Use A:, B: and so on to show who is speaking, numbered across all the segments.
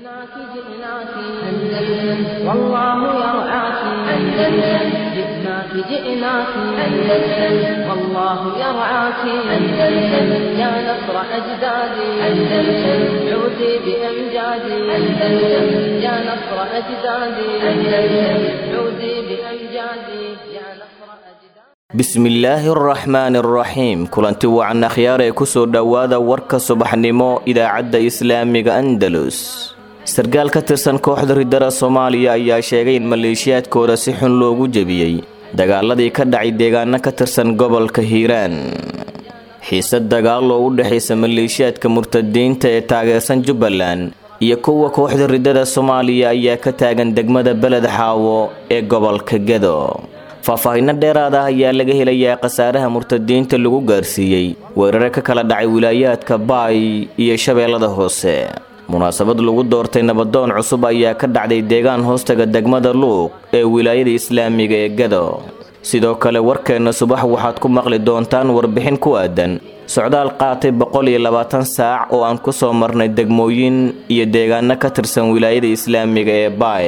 A: جئناك جئناك أندلس والله يرعاك أندلس جئناك جئناك أندلس والله يرعاك أندلس يا نصر أجدادي أندلس عودي بأمجادي أندلس يا نصر أجدادي أندلس عودي بأمجادي يا نصر أجدادي
B: bismillaahi araxmaani araxiim kulanti wacan akhyaar ee kusoo dhowaada warka subaxnimo idaacadda islaamiga andalus sarkaal ka tirsan kooxda ridara soomaaliya ayaa sheegay in maleeshiyaadkooda si xun loogu jebiyey dagaaladii ka dhacay deegaano ka tirsan gobolka hiiraan xiisad dagaal oo u dhexaysa maleeshiyaadka murtadiinta ee taageersan jubbaland iyo kuwa kooxda ridada soomaaliya ayaa ka taagan degmada beled xaawo ee gobolka gedo faahfaahinno dheeraad ah ayaa laga helayaa khasaaraha murtadiinta lagu gaarsiiyey weerare ka kala dhacay wilaayaadka baay iyo shabeellada hoose munaasabad lagu doortay nabadoon cusub ayaa ka dhacday deegaan hoostaga degmada luuq ee wilaayada islaamiga ee gado sidoo kale warkeenna subax waxaad ku maqli doontaan warbixin ku aadan socdaal qaatay boqol iyo labaatan saac oo aan ku soo marnay degmooyin iyo deegaano ka tirsan wilaayada islaamiga ee baay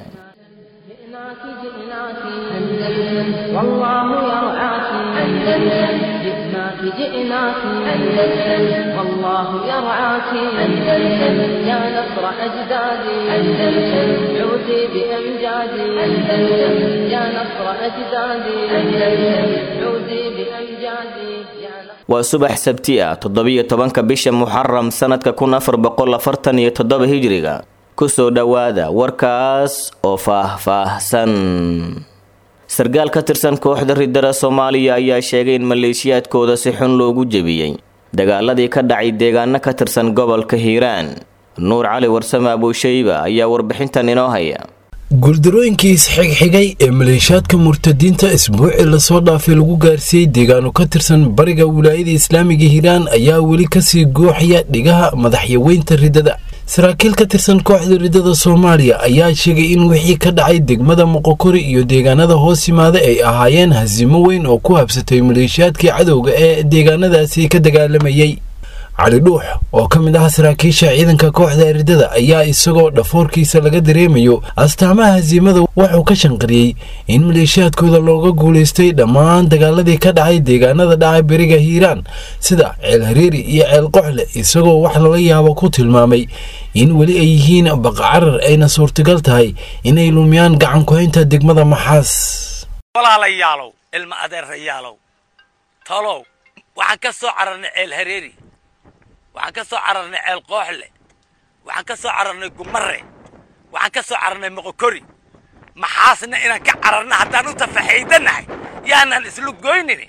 A: جئناك جئناك أندلس والله يرعاك أندلس جئناك جئناك أندلس والله يرعاك أندلس يا نصر أجدادي أندلس عودي بأمجادي أندلس يا نصر أجدادي أندلس عودي بأمجادي يا نصر
B: waa subax sabti ah toddobiyo tobanka bisha muxaram sanadka kun afar boqol afartan iyo toddoba hijriga kusoo dhowaada warkaas oo faah-faahsan sarkaal ka tirsan kooxda ridara soomaaliya ayaa sheegay in maleeshiyaadkooda si xun loogu jebiyey dagaaladii ka dhacay deegaano ka tirsan gobolka hiiraan nuur cali warsame abuushayba ayaa warbixintan inoo haya
C: guuldarooyinkii isxigxigay ee maleeshiyaadka murtadiinta isbuucii lasoo dhaafay lagu gaarsiiyey deegaano ka tirsan bariga wilaayada islaamiga hiiraan ayaa weli kasii gooxaya dhigaha madaxyaweynta ridada saraakiil ka tirsan kooxda ridada soomaaliya ayaa sheegay in wixii ka dhacay degmada moqokori iyo deegaanada hoos yimaada ay ahaayeen hasiimo weyn oo ku habsatay maleeshiyaadkii cadowga ee deegaanadaasi ka dagaalamayey cali dhuux oo ka mid ah saraakiisha ciidanka kooxda ridada ayaa isagoo dhafoorkiisa laga dareemayo astaamaha hasiimada wuxuu ka shanqariyey in maleeshiyaadkooda looga guulaystay dhammaan dagaaladii ka dhacay deegaanada dhacay beriga hiiraan sida ceel hareeri iyo ceel qoxle isagoo wax lala yaabo ku tilmaamay in weli ay yihiin baqacarar ayna suurtagal tahay inay lumiyaan gacan ku-haynta degmada maxaas
D: walaalayaalow ilma adeerayaalow talow waxaan ka soo cararnay ceel hareeri waxaan ka soo cararnay ceel qooxle waxaan ka soo cararnay gumare waxaan ka soo cararnay moqokori maxaasna inaan ka cararna haddaan u tafaxaydanahay yaanan islu goynini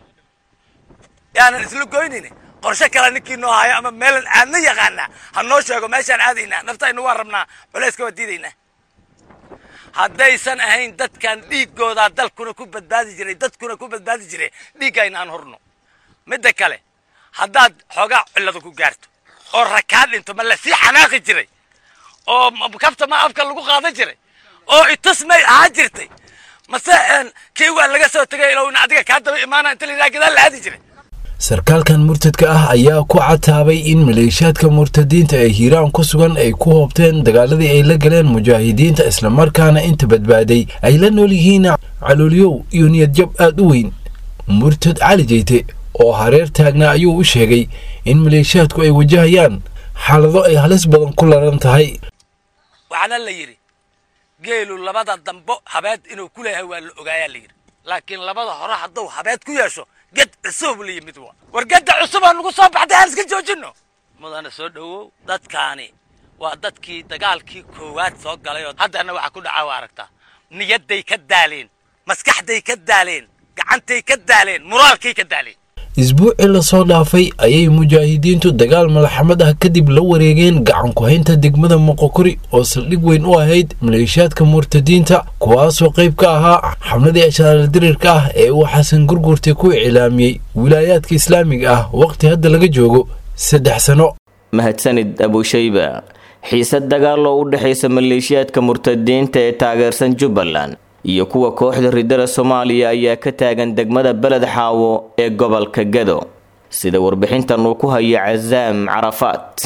D: yaanan islu goynini qorshe kale ninkii noo hayo ama meelan aadna yaqaanaa ha noo sheego meeshaan aadaynaa naftaynu waan rabnaa culayska waa diidaynaa haddaysan ahayn dadkan dhiiggoodaa dalkuna ku badbaadi jiray dadkuna ku badbaadi jiray dhiiggayna aan horno midda kale haddaad xoogaa cilladu ku gaarto oo rakaa dhinto ma lasii xanaaqi jiray oo kafta ma afka lagu qaadan jiray oo itus may ahaan jirtay mase kii waa laga soo tegay ilowna adiga kaa daba imaana inta la gadaal la aadi jiray
C: sarkaalkan murtadka ah ayaa ku cataabay in maleeshiyaadka murtadiinta ee hiiraan ku sugan ay ku hoobteen dagaaladii ay la galeen mujaahidiinta islamarkaana inta badbaaday ay la nool yihiin caloolyow iyo niyadjab aad u weyn murtad cali jeyte oo hareer taagnaa ayuu u sheegay in maleeshiyaadku ay wajahayaan xaalado ay halis badan ku laran tahay
D: waxaana la yidhi geelu labada dambo habeed inuu ku leeyahay waa la ogaayaa la yidhi laakiin labada hore hadduu habeed ku yeesho ged cusub la yimid waa war gedda cusubaa nagu soo baxday aan iska joojinno mudana soo dhowow dadkaani waa dadkii dagaalkii koowaad soo galay oo haddana waxaa ku dhacaa waa aragtaa niyadday ka daaleen maskaxday ka daaleen gacantay ka daaleen muraalkay ka daaleen
C: isbuucii lasoo dhaafay ayay mujaahidiintu dagaal malaxamad ah kadib la wareegeen gacan ku-haynta degmada moqokori oo saldhig weyn u ahayd maleeshiyaadka murtadiinta kuwaasoo qayb ka ahaa xamladii ashaaladirirka ah ee uu xasan gurgurta ku iclaamiyey wilaayaadka islaamiga ah waqti hadda laga joogo saddex sano
B: mahadsanid abushayba xiisad dagaal oo u dhexaysa maleeshiyaadka murtadiinta ee taageersan jubbaland iyo kuwa kooxda ridada soomaaliya ayaa ka taagan degmada beled xaawo ee gobolka gado sida warbixintan uu ku haya casaam carafaat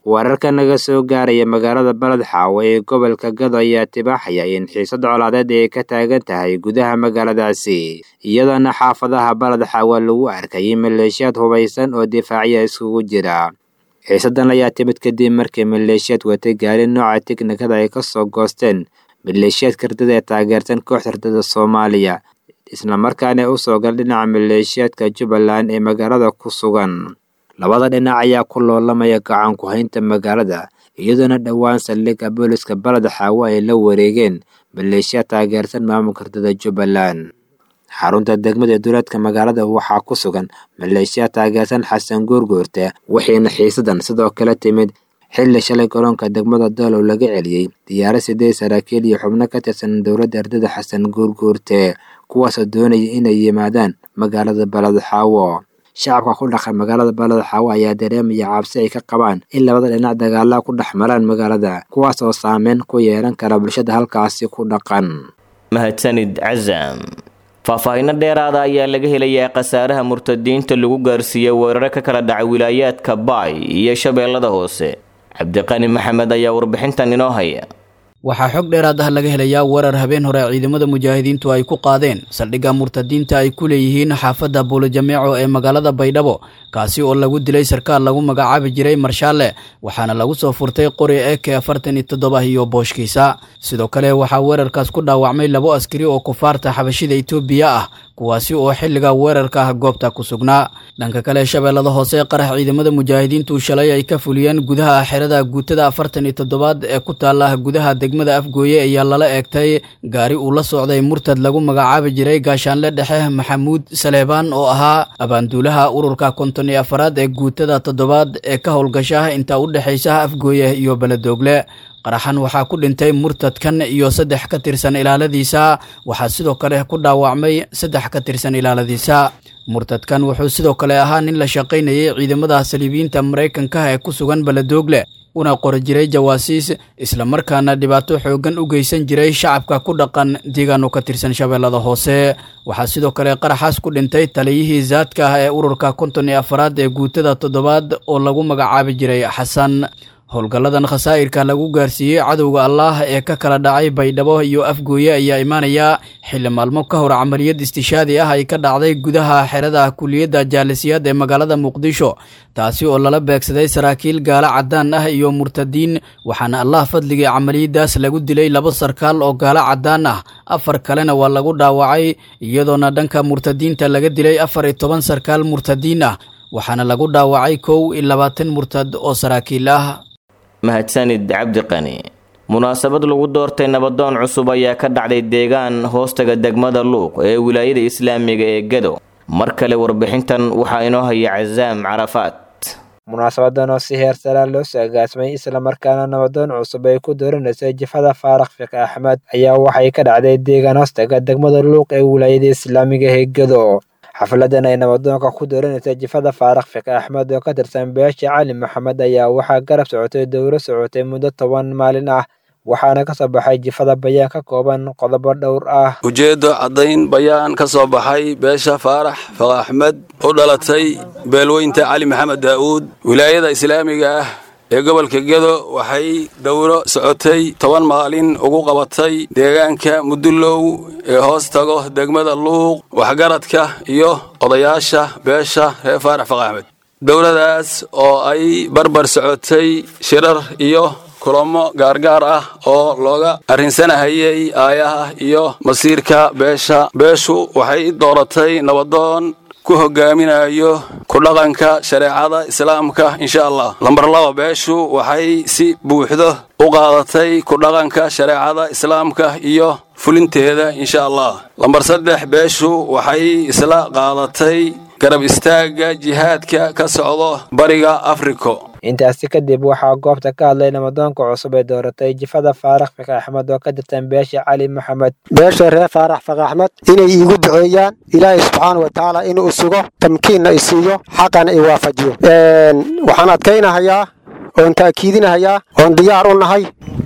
E: wararka naga soo gaaraya magaalada baled xaawo ee gobolka gado ayaa tibaaxaya in xiisad colaadeed ay ka taagan tahay gudaha magaaladaasi iyadoona xaafadaha baled xaawo lagu arkayay maleeshiyaad hubaysan oo difaacya iskugu jira xiisadan ayaa timid kadib markii maleeshiyaad watay gaari nooca tiknikada ay ka soo goosteen maleeshiyaadka ardada ee taageersan kooxda ardada soomaaliya islamarkaana u soo gal dhinaca maleeshiyaadka jubbaland ee magaalada ku sugan labada dhinac ayaa ku loolamaya gacan ku-haynta magaalada iyadoona dhowaan saldhigga booliska baled xaawo ay la wareegeen maleeshiyaad taageersan maamulka ardada jubbaland xarunta degmada duleedka magaalada waxaa ku sugan maleeshiyaad taageersan xasan guurguurte wixiina xiisadan sidoo kale timid xilli shalay garoonka degmada doolow laga celiyey diyaarad sideed saraakiil iyo xubno ka tirsan dowladda ardada xasan guurguurte kuwaasoo doonaya inay yimaadaan magaalada baled xaawo shacabka ku dhaqan magaalada baled xaawo ayaa dareemaya cabsi ay ka qabaan in labada dhinac dagaalaha ku dhex maraan magaalada kuwaas oo saameyn ku yeelan kara bulshada halkaasi ku dhaqan
B: mahadsanid casam faahfaahinno dheeraada ayaa laga helayaa khasaaraha murtadiinta lagu gaarsiiyey weeraro ka kala dhacay wilaayaadka baay iyo shabeellada hoose cabdiqani maxamed ayaa warbixintan inoo haya
F: waxaa xog dheeraad ah laga helayaa weerar habeen hore ciidamada mujaahidiintu ay ku qaadeen saldhigga murtadiinta ay ku leeyihiin xaafadda buulojameeco ee magaalada baydhabo kaasi oo lagu dilay sarkaal lagu magacaabi jiray marshaale waxaana lagu soo furtay qori eke afartan iyo toddoba iyo booshkiisa sidoo kale waxaa weerarkaas ku dhaawacmay labo askari oo kufaarta xabashida itoobiya ah kuwaasi oo xilliga weerarka ah goobta ku sugnaa dhanka kale shabeellada hoose qarax ciidamada mujaahidiintu shalay ay ka fuliyeen gudaha xerada guutada afartan iyo toddobaad ee ku taala gudaha degmada afgooye ayaa lala eegtay gaari uu la socday murtad lagu magacaabi jiray gaashaanle dhexe maxamuud saleebaan oo ahaa abaanduulaha ururka konton iyo afaraad ee guutada toddobaad ee ka howlgasha inta u dhexaysa afgooye iyo beledoogle qaraxan waxaa ku dhintay murtadkan iyo saddex ka tirsan ilaaladiisa waxaa sidoo kale ku dhaawacmay saddex ka tirsan ilaaladiisa murtadkan wuxuu sidoo kale ahaa nin la shaqaynayay ciidamada saliibiyiinta maraykanka ee ku sugan beledoogle una qori jiray jawaasiis islamarkaana dhibaato xooggan u geysan jiray shacabka ku dhaqan deegaano ka tirsan shabeellada hoose waxaa sidoo kale qaraxaas ku dhintay taliyihii zaadka ah ee ururka konton iyo afaraad ee guutada toddobaad oo lagu magacaabi jiray xasan howlgalladan khasaa'irka lagu gaarsiiyey cadowga allaah ee ka kala dhacay baydhabo iyo afgooye ayaa imaanaya xilli maalmo ka hor camaliyad istishaadi ah ay ka dhacday gudaha xerada kuliyadda jaalisiyaad ee magaalada muqdisho taasi oo lala beegsaday saraakiil gaalo caddaan ah iyo murtadiin waxaana allah fadligii camaliyadaas lagu dilay laba sarkaal oo gaalo caddaan ah afar kalena waa lagu dhaawacay iyadoona dhanka murtadiinta laga dilay afar iyo toban sarkaal murtadiin ah waxaana lagu dhaawacay kow iyo labaatan murtad oo saraakiil ah
B: mahadsanid cabdiqani munaasabad lagu doortay nabadoon cusub ayaa ka dhacday deegaan hoostaga degmada luuq ee wilaayada islaamiga ee gado mar kale warbixintan waxaa inoo haya casaam carafaad
E: munaasabadan oo si heer saraan loo soo agaasmay islamarkaana nabadoon cusub ay ku dooranaysay jifada faarax fiq axmed ayaa waxay ka dhacday deegaan hoostaga degmada luuq ee wilaayada islaamiga ee gado xafladan ay nabadoonka ku dooranaysa jifada faarax fiqi axmed oo ka tirsan beesha cali maxamed ayaa waxaa garab socotay dowro socotay muddo toban maalin ah waxaana ka soo baxay jifada bayaan ka kooban qodobo dhowr ah
G: ujeeddo caddayn bayaan ka soo baxay beesha faarax fiqi axmed u dhalatay beelweynta cali maxamed daa'uud wilaayada islaamiga ah ee gobolka gedo waxay dowro socotay toban maalin ugu qabatay deegaanka mudullow ee hoos tago degmada luuq waxgaradka iyo odayaasha beesha reer faarax faq axmed dowladaas oo ay barbar socotay shirar iyo kulamo gaargaar ah oo looga arrinsanahayay aayaha iyo masiirka beesha beeshu waxay dooratay nabadoon ku hogaaminayo ku dhaqanka shareecada islaamka insha allah lambar laba beeshu waxay si buuxdo u qaadatay ku dhaqanka shareecada islaamka iyo fulinteeda insha allah lambar saddex beeshu waxay isla qaadatay garab istaagga jihaadka ka socdo bariga afriko
E: intaasi kadib waxaa goobta ka hadlay nabadoonka cusub ee dooratay jifada faarax fiqi axmed oo ka tirtan beesha cali maxamed
H: beesha reer faarax fiqi axmed inay iigu duceeyaan ilaahay subxaana wa tacaala inuu isigo tamkiinna isiiyo xaqana i waafajiyo waxaan adkaynahayaa oon taakiidinahayaa oon diyaar u nahay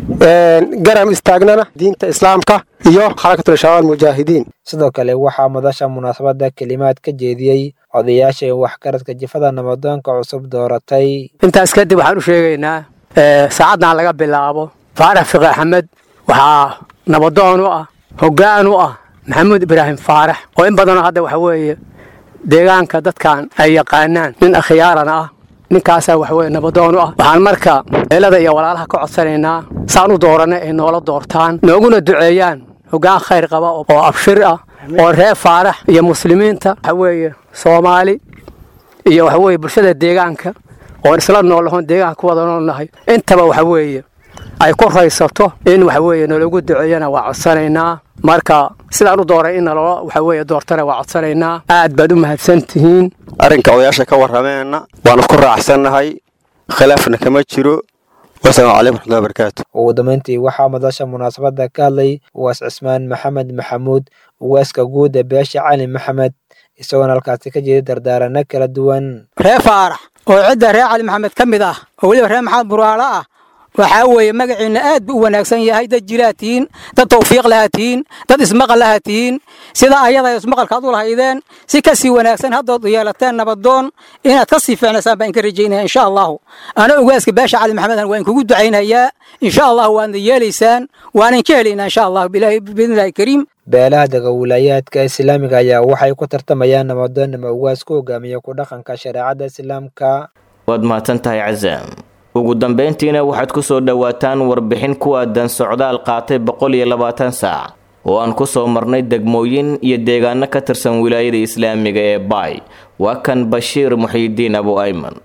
H: garam istaagnana diinta islaamka iyo xarakatul shabaab mujaahidiin
E: sidoo kale waxaa madasha munaasabada kelimaad ka jeediyey odayaasha waxgaradka jifada nabadoonka cusub dooratay
I: intaas kadib waxaan u sheegaynaa saacaddan laga bilaabo faarax fiqi axmed waxaa nabadoon u ah hoggaan u ah maxamuud ibraahim faarax oo in badanoo hadda waxa weeye deegaanka dadkan ay yaqaanaan nin akhyaarana ah ninkaasaa waxaweye nabadoon u ah waxaan marka eelada iyo walaalaha ka codsanaynaa saan u dooranay ay noola doortaan nooguna duceeyaan hoggaan khayr qaba oo abshir ah oo reer faarax iyo muslimiinta waxa weeye soomaali iyo waxa weeye bulshada deegaanka oon isla noolahoon deegaanka ku wada noolnahay intaba waxa weeye ay ku raysato in waxa weeye nalagu duceeyana waa codsanaynaa marka sidaan u dooray in naloo waxa weeye doortana waa codsanaynaa aad baad u mahadsan tihiin
J: arrinka odayaasha ka warrameenna waanu ku raacsannahay khilaafna kama jiro wasalaamu calaykum raxmatullahi barakaatu
K: ugu dambeyntii waxaa madasha munaasabadda ka hadlay uwaas cismaan maxamed maxamuud uwaaska guud ee beesha cali maxamed isagoona halkaasi ka jeeda dardaaranno kala duwan
L: reer faarax oo cidda reer cali maxamed ka mid ah oo weliba reer maxamed buraalo ah waxaa weeye magaciinna aad buu u wanaagsan yahay dad jiraa tihiin dad tawfiiq lahaa tihiin dad ismaqal lahaa tihiin sida ayada ismaqalkaad u lahaydeen si ka sii wanaagsan haddood yeelateen nabadoon inaad ka sii fiicnaysaan baan ka rajaynaya insha allahu ana ogaaska baasha cali maxamedan waan kugu ducaynayaa insha allahu waadna yeelaysaan waanan ka helaynaa insha allahu biidnillahi kariim
K: beelaha dega wilaayaadka islaamiga ayaa waxay ku tartamayaan nabadoonnima ugaas ku hogaamiya ku dhaqanka shareecadda islaamka
B: waad mahadsan tahay casaam ugu dambayntiina waxaad ku soo dhowaataan warbixin ku aadan socdaal qaatay boqol iyo labaatan saac oo aan ku soo marnay degmooyin iyo deegaano ka tirsan wilaayada islaamiga ee baay waa kan bashiir muxiidiin abu ayman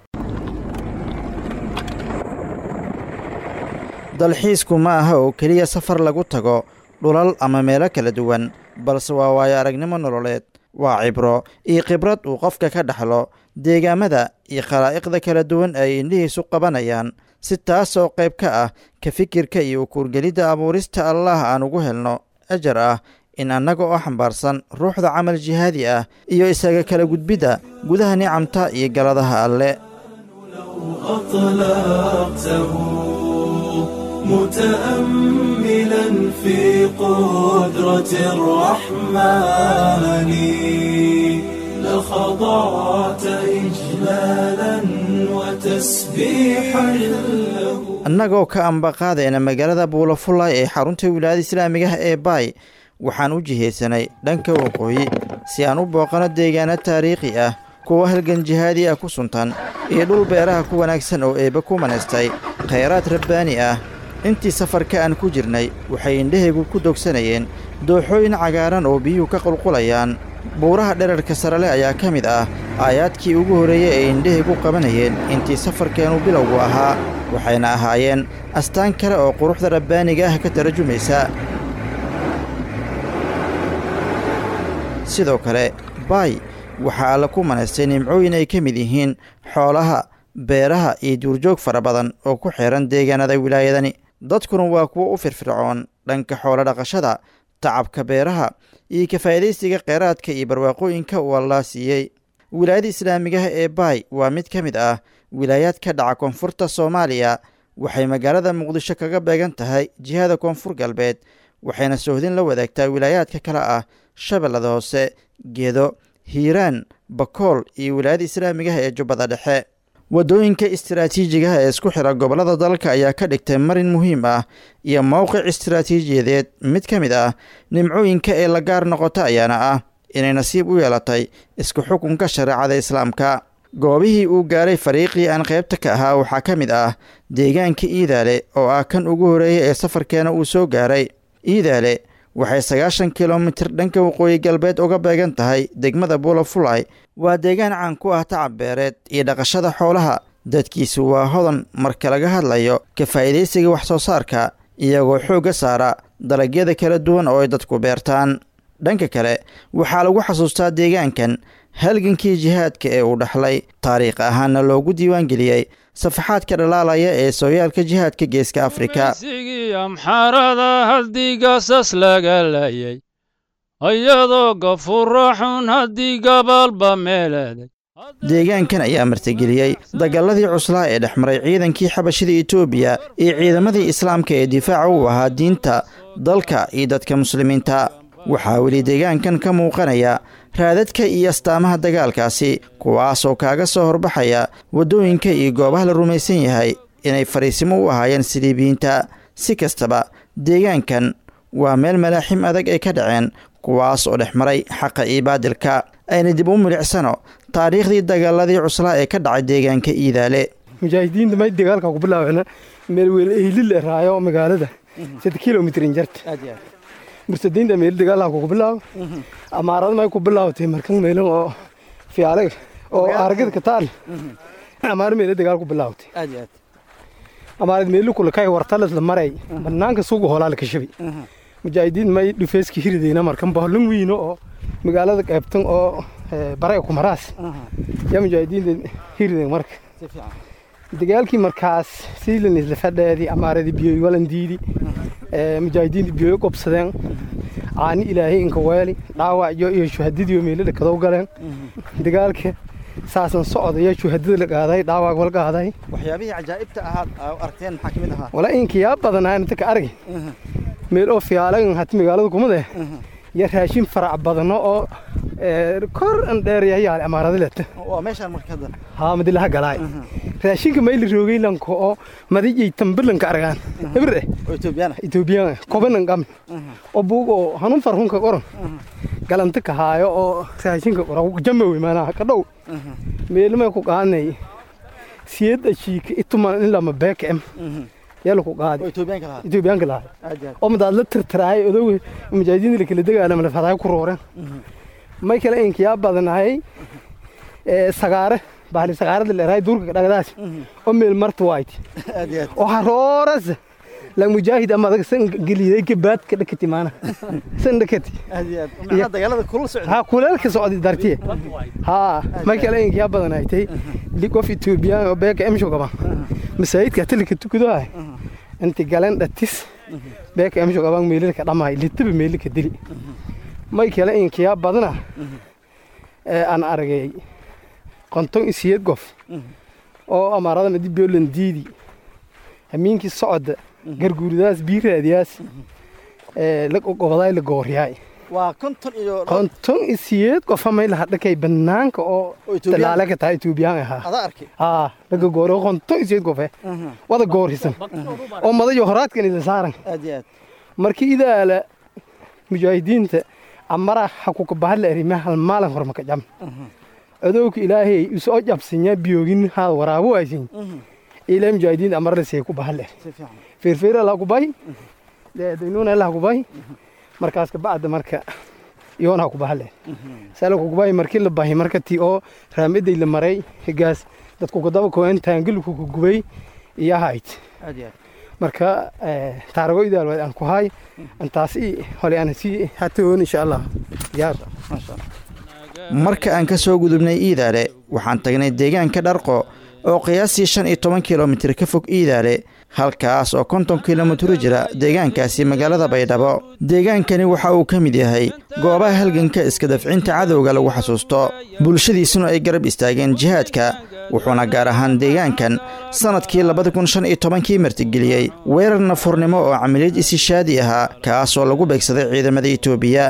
M: dalxiisku ma aha oo keliya safar lagu tago dhulal ama meelo kala duwan balse waa waayo aragnimo nololeed waa cibro iyo khibrad uu qofka ka dhaxlo deegaamada iyo khalaa'iqda kala duwan ay indhihiisu qabanayaan si taas oo qayb ka ah ka fikirka iyo ukuurgelidda abuurista allah aan ugu helno ajar ah in annaga oo xambaarsan ruuxda camal jihaadi ah iyo isaga kala gudbidda gudaha nicamta iyo galadaha alle
N: متأملا في قدرة الرحمن لخضعت إجلالا وتسبيحا له
M: annagoo ka ambaqaadayna magaalada buulafullay ee xarunta wilaayada islaamigaha ee baay waxaan u jihaysanay dhanka waqooyi si aan u booqano deegaano taariikhi ah kuwa halgan jihaadi ah ku suntan iyo dhul beeraha ku wanaagsan oo eebbe ku manaystay khayraad rabbaani ah intii safarka aan ku jirnay waxay indhahaygu ku dogsanayeen dooxooyin cagaaran oo biyuhu ka qulqulayaan buuraha dherarka sarale ayaa ka mid ah aayaadkii ugu horreeyey ay indhahaygu qabanayeen intii safarkeennu bilowgu ahaa waxayna ahaayeen astaan kale oo quruxda rabbaaniga ah ka tarajumaysa sidoo kale baay waxaa alla ku manaystay nimcooyin ay ka mid yihiin xoolaha beeraha iyo duurjoog fara badan oo ku xeehan deegaanada wilaayadani dadkuna waa kuwo u firfircoon dhanka xoolo dhaqashada tacabka beeraha iyo ka faa'idaysiga kheyraadka iyo barwaaqooyinka uu allaa siiyey wilaayada islaamigaha ee baay waa mid ka mid ah wilaayaad ka dhaca koonfurta soomaaliya waxay magaalada muqdisho kaga beegan tahay jihada koonfur galbeed waxayna soohdin la wadaagtaa wilaayaadka kale ah shabeellada hoose gedo hiiraan bakool iyo wilaayada islaamigaha ee jubbada dhexe waddooyinka istaraatiijigaha ee isku xidha gobollada dalka ayaa ka dhigtay marin muhiim ah iyo mowqic istaraatiijiyadeed mid ka mid ah nimcooyinka ee la gaar noqota ayaana ah inay nasiib u yeelatay isku xukunka shareecada islaamka goobihii uu gaaray fariiqii aan qaybta ka ahaa waxaa ka mid ah deegaanka iidaale oo ah kan ugu horreeya ee safarkeena uu soo gaaray iidaale waxay sagaashan kilomitir dhanka waqooyi galbeed uga beegan tahay degmada buulafulay waa deegaan caan ku ah tacab beereed iyo dhaqashada xoolaha dadkiisu waa hodan marka laga hadlayo ka faa'iidaysiga wax soo saarka iyagoo xoogga saara dalagyada kala duwan oo ay dadku beertaan dhanka kale waxaa lagu xasuustaa deegaankan halgankii jihaadka ee uu dhaxlay taariikh ahaanna loogu diiwaangeliyey safaxaadka dhalaalaya ee sooyaalka jihaadka geeska afrika
O: amxarada haddii gaasas laga layay ayadoo gafura xun haddii gabaalba meeladay
M: deegaankan ayaa martigeliyey dagaaladii cuslaa ee dhex maray ciidankii xabashida etoobiya iyo ciidamadii islaamka ee difaaca u ahaa diinta dalka iyo dadka muslimiinta waxaa weli deegaankan ka muuqanaya raadadka iyo astaamaha dagaalkaasi kuwaasoo kaaga soo horbaxaya waddooyinka iyo goobaha la rumaysan yahay inay fariisimo u ahaayeen siliibiyiinta si kastaba deegaankan waa meel malaaxim adag ay ka dhaceen kuwaas oo dhex maray xaqa iyo baadilka ayna dib u milicsano taariikhdii dagaaladii cuslaa ee ka dhacay deegaanka iidaale
P: mujaahidiinta may dagaalka ku bilaabeen meel weel ehlil raayo magaalada sida kilomitrin jarta mursadiinta meel dagaalka ku bilaabo amaarada may ku bilaawtay markan meelan oo fiyaale oo aragada ka taal amaar meel dagaal ku bilaawtay amaarad meel kula kay wartalas la maray banaanka suuqa hoolaa la kashabay mujaahidiin may dhufeeski hiridayna markan boolin wiino oo magaalada qaybtan oo bare ku maraas yaa mujaahidiinta hiriday marka dagaalkii markaas siilan isla fadheedii amaaradii biyoy walandiidi mujaahidiinta biyoy qobsadeen caani ilaahay inka weeli dhaawacyo iyo shuhadadiiyo meelada kadow galeen dagaalka saasan socodaya shuhadada la qaaday dhaawac wal qaaday
M: waxyaabihii cajaa'ibta ahaad aragteen maxaa ka mid ahaa
P: wala inkiyaa badanaa inta ka argay meel oo fiyaalagan hati magaalada kumade iyo raashin farac badano oo kor an dheeryayaale amaaradileta
M: waa meeshaan marka hadda
P: haa madilaha galaay raashinka mayli roogeylanka oo madijay tambilanka argaan hebire
M: etoobiyaan
P: etoobiyaan kobanan qami oo buug oo hanun farhunka qoran galanta ka haayo oo raashinka qora jamawe maanaha ka dhow meelmay ku qaadnay siyada shiika ituman in lama beekem yala ku qaadi etoobiyaanka lahay oo madaad la tirtiraay odow mujaahidiinta la kala dagaalama la fadaay ku rooreen may kale inkiyaa badanahay sagaare bahli sagaarada leerahay duurka dhagadaas oo meel marta waayt oo harooras la mujaahid ama adag san geliday gabaad ka dhakati maana san dhakati ha kuleelka socday dartiye ha may kale inkiyaa badanahay tay qof etoobiyaan oo beeka emsho gaba masaajidka tilika tukado ah inti galeen dhatis beeka emsho gaban meelilka dhamaay litaba meelilka dili may kale inkiyaa badana aan aragay qonton isiyad gof oo amaarada madi biolan diidi hamiinkii socda garguuridaas biiraadiyaas la gobodaay la gooryaay
M: waa konton iyo
P: qonton isiyad qofa may laha dhakay banaanka oo talaale ka tahay etoobiyaan ahaa
M: adaa arkay
P: haa laga gooro qonton isiyad gofe wada goorhisan oo madayo horaadkan ila saaran
M: aad iyo aad
P: markii idaala mujaahidiinta amara hakuka bahadla arima hal maalin hormaka jam adowka ilaahay usoo jabsinya biyoogin haad waraabo aysin ilaa mujaahidiinta amara lasee ku bahadla feerfeera laa ku bahi daynuuna laa ku bahi markaas kabacda marka yoonaa ku bahadle sala ku bahi markii la bahi marka tii oo raamiday la maray higaas dadku kadaba koen taangilku ku gubay iyo hayd marka taarago idaal aan ku hay antaas i hole aan sii hatoon insha allah diyaar
M: marka aan ka soo gudubnay iidaale waxaan tagnay deegaanka dharqo oo qiyaastii shan iyo toban kilomitir ka fog iidaale halkaas oo konton kilomitir jira deegaankaasi magaalada baydhabo deegaankani waxa uu ka mid yahay goobaha halganka iska dafcinta cadowga lagu xasuusto bulshadiisuna ay garab istaageen jihaadka wuxuuna gaar ahaan deegaankan sannadkii labada kun shan iyo tobankii martigeliyey weerar nafurnimo oo camiliyad isishaadi ahaa kaasoo lagu beegsaday ciidamada etoobiya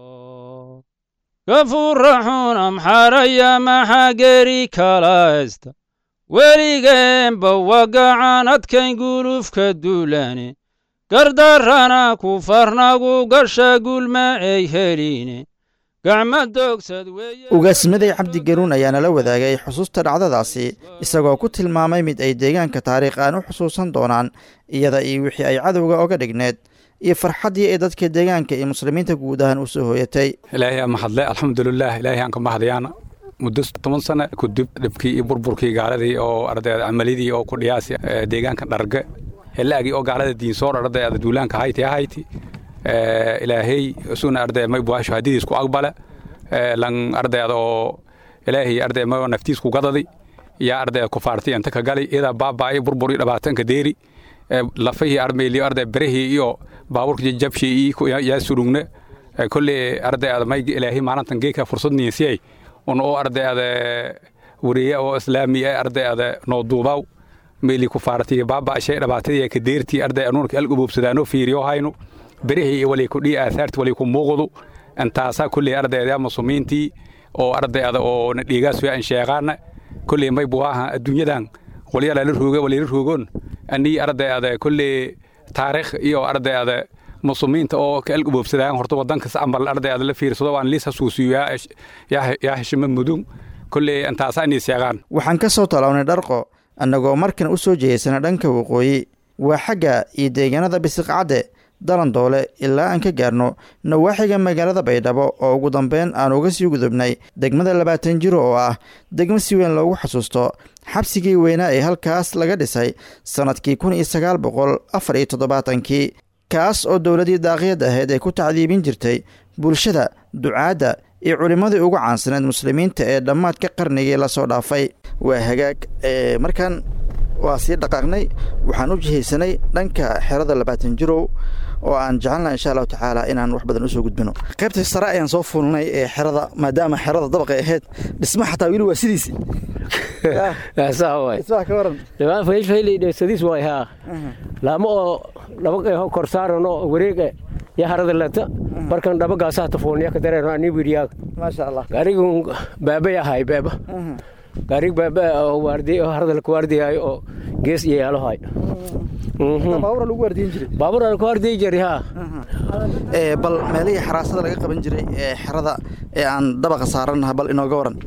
O: gafuraxun amxaraya maxaa geri kalaysta weligeenba wagacan adkayn gulufka duulane gardarrana ku farnagu gasha gulma ay heline gacma doogsad
M: ugaasmaday cabdi garuun ayaa nala wadaagay xusuusta dhacdadaasi isagoo ku tilmaamay mid ay deegaanka taariikh aan u xusuusan doonaan iyada iyo wixii ay cadowga oga dhigneed iyo farxaddii ay dadka deegaanka iyo muslimiinta guud ahaan u soo hooyatay
Q: ilaahay aa mahadle alxamdulilah ilaahay aan ka mahadayaan muddo toban sano kudib dhibkii iyo burburkii gaaladii oo ardayda camalidii oo ku dhiyaasi deegaanka dharge helaagii oo gaalada diinsoor ardayda duulaanka hayti hayti ilaahay suna arday may buasho hadidiis ku aqbale lan ardayda oo ilaahay arday may naftiis ku gadadi yaa ardayda ku faartay inta ka gali ida baabaa'i burbur iyo dhibaatanka deeri lafahii armeyli arday berihii iyo baaburka jabshii iyo yaa surugne kolle ardayda may ilaahay maalintan geeka fursad niisiyay un oo ardayda wariye oo islaami ah ardayda noo duubaw meeli ku faartay baaba'shay dhibaatadii ka deertii arday anuunka algububsadaano fiiriyo hayno berihii iyo walay ku dhii aasaarti walay ku muuqdu intaasaa kolley ardayda muslimiintii oo ardayda oo na dhiigaas aan sheeqaana kolley may buwaaha adduunyadan walyaalala rooga walyala roogoon anii arday ada kolley taariikh iyo arday ada muslimiinta oo ka elgaboobsadaan horta wadankas amal arday ada la fiirsado waan liis hasuusiyo yaa heshima mudug kolley intaasa inay seegaan
M: waxaan ka soo talawnay dharqo annagoo markan u soo jeedsana dhanka waqooyi waa xagga iyo deegaanada bisiqcadde dalandoole ilaa aan ka gaarno nawaaxiga magaalada baydhabo oo ugu dambeyn aan uga sii gudubnay degmada labaatan jiro oo ah degmo si weyn loogu xasuusto xabsigii weynaa ee halkaas laga dhisay sannadkii kun iyo sagaal boqol afar iyo toddobaatankii kaas oo dowladii daaqiyadda ahayd ay ku tacdiibin jirtay bulshada ducaadda iyo culimmadii ugu caansaneed muslimiinta ee dhammaadka qarnigii lasoo dhaafay waa hagaag markaan waa sii dhaqaaqnay waxaan u jihaysanay dhanka xerada labaatan jirow oo aan jecelna insha allahu tacaala inaan wax badan usoo gudbino qaybta sare ayaan soo fuulnay ee xerada maadaama xerada dabaqay ahayd dhisma xataa weli waa sidiisi
R: sadiis waay haa laamo oo laba korsaaranoo wareega ya harada lata markan dhabagaasaa tafuulniya ka dareeno ani wiriyaaga
M: maasha allah
R: gaarigu baabay ahay baaba gaarig baaba oo waardi oo harada laku waardiyaayo oo gees iyo yaalohay
M: baabura lagu waardiyin jiray
R: baabura laku waardiyi jiray haa
M: bal meelihii xaraasada laga qaban jiray ee xerada ee aan dabaqa saarannaha bal inooga waran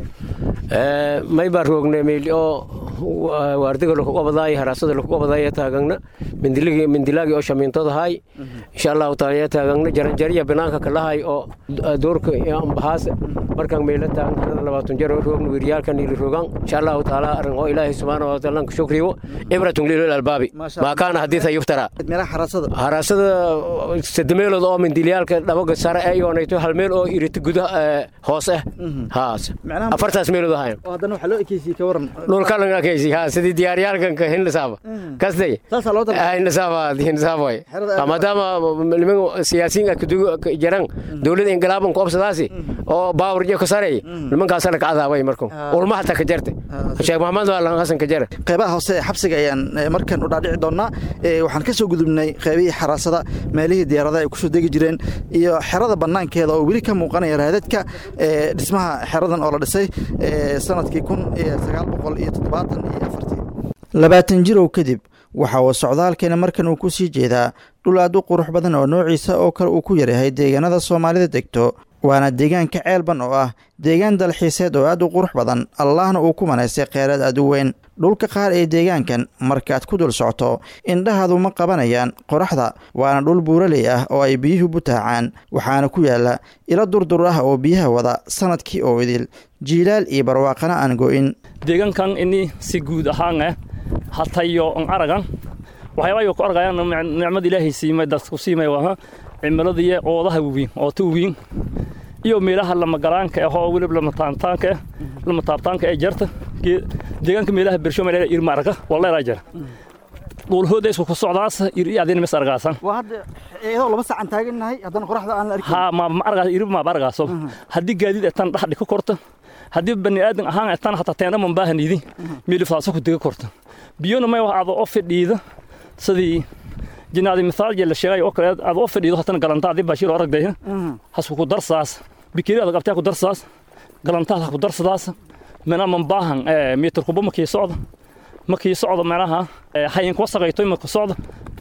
R: may baa roogne meyl oo waardiga lakugobadaay haraasada lakugobadaaya taagagna mindiligi mindilaagi oo shamiintadahay insha allahu taala ya taagagna jaranjariya banaanka kalahay oo doorka ambahaas markaan meyla taagan harada labaatan jar oo roogna wiryaalkan ili roogan insha allahu taala arrin oo ilaahay subxaana wa taala ka shukriyo ibratun lilil albaabi maa kaana hadiisa yuftara haraasada sademeelood oo mindilyaalka dhabaga sare ee yoonayto hal meel oo irita gudaha hoos ah haas afartaas meelood ahayn
M: haddana waxaa loo ekeysiyey ka waran
R: dhulkalan akeysi ha sidii diyaaryaalkanka hinlasaaba kasday hinlasaaba hinlasaaba way maadaama niman siyaasiyiin ka jaran dowlada ingilaaban ku obsadaasi oo baawar iyo ka sareey nimankaasana ka cadaabay marku ulma hata ka jarte sheekh maxamed waalan hasan ka jare
M: qaybaha hoose ee xabsiga ayaan markan u dhaadhici doonaa waxaan ka soo gudubnay qaybihii xaraasada meelihii diyaaradaha ay kusoo degi jireen iyo xerada banaankeeda oo weli ka muuqanaya raadadka dhismaha xeradan oo la dhisay sanadkii kun iyo sagaal boqol iyo toddobaatan iyo afartii labaatan jirow kadib waxa uu socdaalkeena markan uu ku sii jeedaa dhul aad u qurux badan oo noociisa oo kale uu ku yaryahay deegaanada soomaalida degto waana deegaanka ceelban oo ah deegaan dalxiiseed oo aad u qurux badan allahna uu ku manaystay kheyraad aad u weyn dhulka qaar ee deegaankan markaad ku dul socto indhahaadu ma qabanayaan qoraxda waana dhul buuraley ah oo ay biyuhu butaacaan waxaana ku yaala ilo durdur ah oo biyaha wada sanadkii oo idil jiilaal iyo barwaaqana aan go'in
S: deegaankan ini si guud ahaan ah hatayo on aragan waxyaabayo ku argayaan nicmada ilaahay siimay dadku siimay waa cimiladii oodaha waweyn oo ta waweyn iyo meelaha lamagalaanka ah oo weliba lamataabtaanka ah lamataabtaanka ee jarta deegaanka meelaha bersho meelaha irma arga waleeraa jara dhulhooda isku ku socdaas ir adina mis argaasan
M: waa hadda iyadoo laba sacan taagannahay haddana qoraxda aan la arkin
S: ha ma ma argaas irib ma bargaaso haddii gaadiid etan dhaxdhi ka korta haddii bani aadan ahaan etan hataa teena man baahanidi meelifaaso ku dega korta biyona may wax aad oo fidhiida sidii jinaadi misaal jela sheegay oo kale aad oo fadhiido hatan galanta adii baashir aragday hasku ku darsaas bikiri aad qabtaa ku darsaas galantaa ku darsadaas mana man baahan ee mitir kuba ma kii socdo ma kii socdo meelaha hayin ku wasaqayto ma ku socdo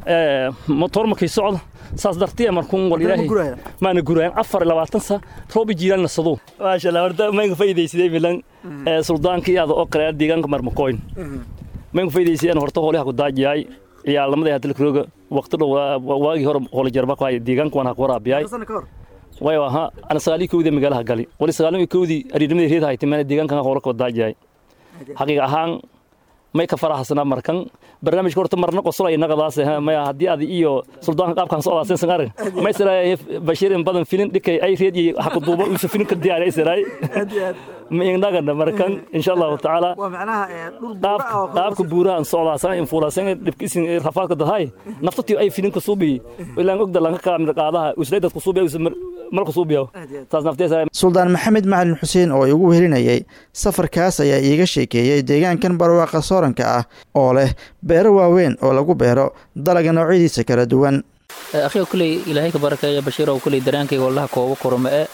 S: ee motor ma kii socdo saas dartiya markuun wal ilaahay maana gurayaan afar iyo labaatan sa roobi jiiraan nasado maasha allah horta mayga faa'iidaysaday milan ee suldaankii aad oo kale deegaanka marmakoyn mayga faa'iidaysadeen horta howlaha ku daajiyay ciyaalnimadii hadda lakroga waqti dhow waagii hore howla jarba ku haya deegaanka waan ha ku waraabiyay wayo aha ana sagaalii kowdii magaalaha gali wali sagaalii kowdii ariirnimadii reed haytay mana deegaankan howla ku daajiyay xaqiiq ahaan may ka faraxsanaa markan barnaamijka horta marna qosolay naqadaas maya haddii adi iyo suldaanka qaabkan socdaas san arag may siray bashir in badan filin dhikay ay reed iyo xaq duuba uu filin ka diyaaray siray ma inagana markan insha Allah taala
M: waa macnaha
S: qaab qaabka buurahan socdaas in fuulasan dhibkiisin rafaadka dahay naftatii ay filin ka suubi ilaan ogda lanka kaamil qaadaha usleedad ku suubi malka suubiyo taas nafteesa
M: suldaan maxamed macalin xuseen oo igu wehelinayay safarkaas ayaa iiga sheekeeyey deegaankan barwaaqa sooranka ah oo leh beero waaweyn oo lagu beero dalaga noocyadiisa kala duwan
T: akhiga kuley ilaahay ka barakeeya bashiir oo kuley daraankayga wallaha kooba koroma ee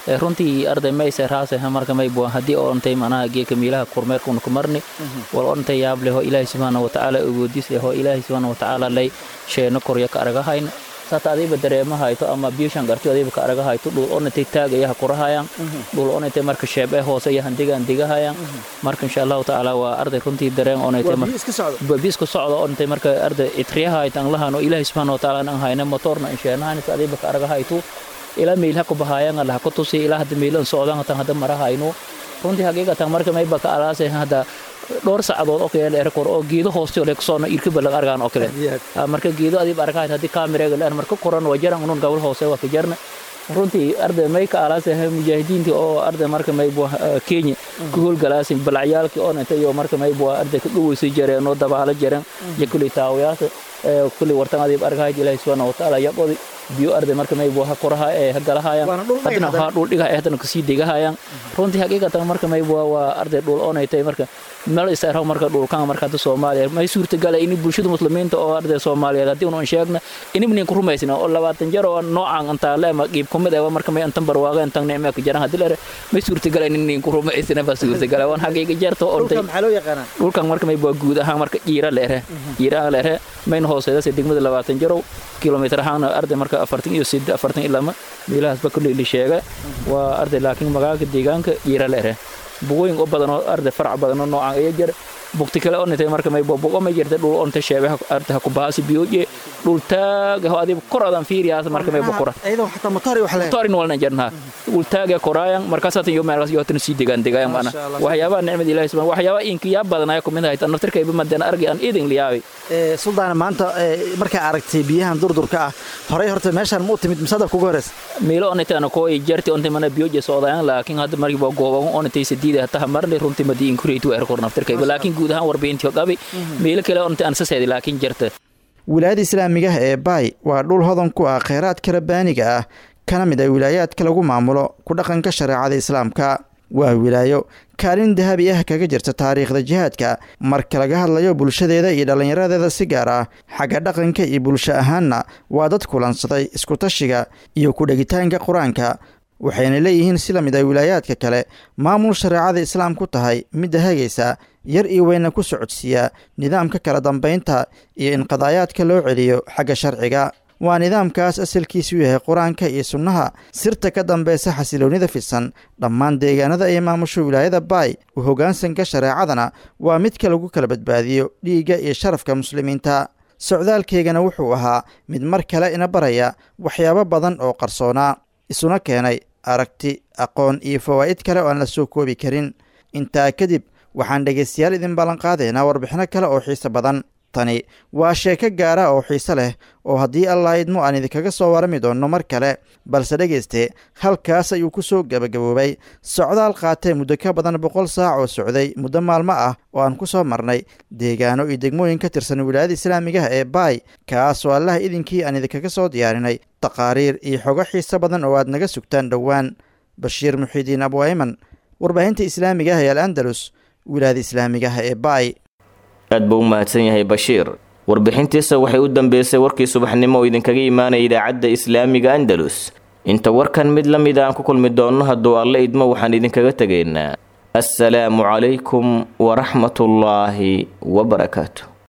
T: runtii arday mayse raase marka may bua haddii oo ontay manaha geeka miilaha kormeerka una ku marni wal ontay yaab leh oo ilaahay subxaana watacaala awoodis leh oo ilaahay subxaana watacaala lay sheeno korya ka aragahayna sata adiba dareema hayto ama biishan garti adiba ka araga hayto dhul onatay taagayaha kurahayaan dhul onatay marka sheebe hoose yahan degaan degahayaan marka insha allahu tacaala waa arday runtii dareen onatay biis ku socda onatay marka arday itriyaha haytan lahano ilaahay subxaana watacaala nan hayna motorna insheenahan adiba ka araga hayto ilaa meelha ku bahayaan allah ku tusi ilaa hadda meelan socdaan tan hadda marahayno runtii haqiiqatan marka mayba ka alaasay hadda dhowr saacadood oo kale dheer kor oo geedo hooste oo soo irka balag argaan oo kale marka geedo adiib arkahay haddii kaamiraga dheer marka koran waa jaran unun gabal hoose waa ka jarna runtii arday may ka alaasay mujaahidiintii oo arday marka may bua kenya ku howlgalaasin balacyaalkii oo intay iyo marka may bua arday ka dhaweysay jareen oo dabaalo jareen iyo kulli taawayaasha kulli wartan adiib arkahay ilaahi subxaana watacaala yaqodi biyo arday marka may bua koraha ee galahayaan hadna ha dhul dhiga ee hadana kasii degahayaan runtii haqiiqatan marka may bua waa arday dhul oonaytay marka meel isaaraw marka dhulkan marka hadda soomaaliya may suurtagala in bulshada muslimiinta oo arday soomaaliyeed haddii unu sheegna inimnin ku rumaysna oo labaatan jar oo noocan antaa leema qiib kumid ee marka may antan barwaaga antan nicme ka jaran haddii lere may suurtagala innin ku rumaysna ba suurtagala waan haqiiqa jarta oo dhulkan marka may bua guud ahaan marka jiira leere jiira leere mayna hooseedase degmada labaatan jarow kilomitir ahaana arday marka afartan iyo sid afartan iyo lama meelahaasba kulli la sheega waa arday laakiin magaalka deegaanka jiira leere bugooyin u badan oo arday farac badan oo noocan ayaa jira bugti kale onatay marka may bobo may jirta dhul onta sheebe arday ha ku baasi biyoje dhul taaga ho adiib kor adan fiiriyaas marka may bokora
M: ayadoo xataa motori wax leeyahay
T: motorin walna jarna dhul taaga koraayan markaas hatan yo meelaas yo hatan sii degaan degayan mana waxyaabaha nicmada ilaahay subhanahu waxyaabaha inka yaa badanaya ku mid ahay tan naftirka iba madana argi aan idin liyaabay
M: suldaan maanta markaa aragtay biyahan durdurka ah horey horta meeshaan ma u timid misadab kuga horeys
T: meelo onatana koo jarti onta mana biyoje socdaan laakiin hadda markii baa gooban onatay sadiida hataa marnay runtii madii inkureetu er kor naftirka iba laakiin guud ahaan warbiyintii qabi meelo kale onta aan saseedi laakiin jarta
M: wilaayada islaamiga ah ee baay waa dhul hodan ku ah kheyraadka rabbaaniga ah kana mid ah wilaayaadka lagu maamulo ku dhaqanka shareecada islaamka waa wilaayo kaalin dahabi ah kaga jirta taariikhda jihaadka marka laga hadlayo bulshadeeda iyo dhallinyaradeeda si gaar ah xagga dhaqanka iyo bulsho ahaanna waa dad kulansaday iskutashiga iyo ku-dhegitaanka qur-aanka waxayna leeyihiin si la mid ah wilaayaadka kale maamul shareecada islaam ku tahay midda hagaysa yar iyo weyna ku socodsiiya nidaamka kala dambaynta iyo in qadaayaadka loo celiyo xagga sharciga waa nidaamkaas asalkiisu yahay qur-aanka iyo sunnaha sirta ka dambeysa xasiloonnida fidsan dhammaan deegaanada ay maamusho wilaayada baay u hoggaansanka shareecadana waa midka lagu kala badbaadiyo dhiigga iyo sharafka muslimiinta socdaalkeygana wuxuu ahaa mid mar kale ina baraya waxyaabo badan oo qarsoonaa isuna keenay aragti aqoon iyo fawaa'id kale oo aan la soo koobi karin intaa kadib waxaan dhegaystayaal idin ballanqaadaynaa warbixino kale oo xiise badan tani waa sheeko gaara oo xiise leh oo haddii allah idmo aan idinkaga soo warami doonno mar kale balse dhegayste halkaas ayuu ku soo gebagaboobay socdaal qaatee muddo ka badan boqol saac oo socday muddo maalmo ah oo aan ku soo marnay deegaano iyo degmooyin ka tirsan wilaayada islaamigaha ee baay kaasoo allaha idinkii aan idinkaga soo diyaarinay taqaariir iyo xogo xiise badan oo aad naga sugtaan dhowaan bashiir muxiidiin abwayman warbaahinta islaamiga ah ee al andalus wilaayada islaamigaha ee baay
B: aad buu u mahadsan yahay bashiir warbixintiisa waxay u dambeysay warkii subaxnimo oo idinkaga imaanaya idaacadda islaamiga andalus inta warkan mid la mid aan ku kulmi doonno hadduu alle idmo waxaan idinkaga tegaynaa assalaamu calaykum waraxmatullaahi wabarakaatu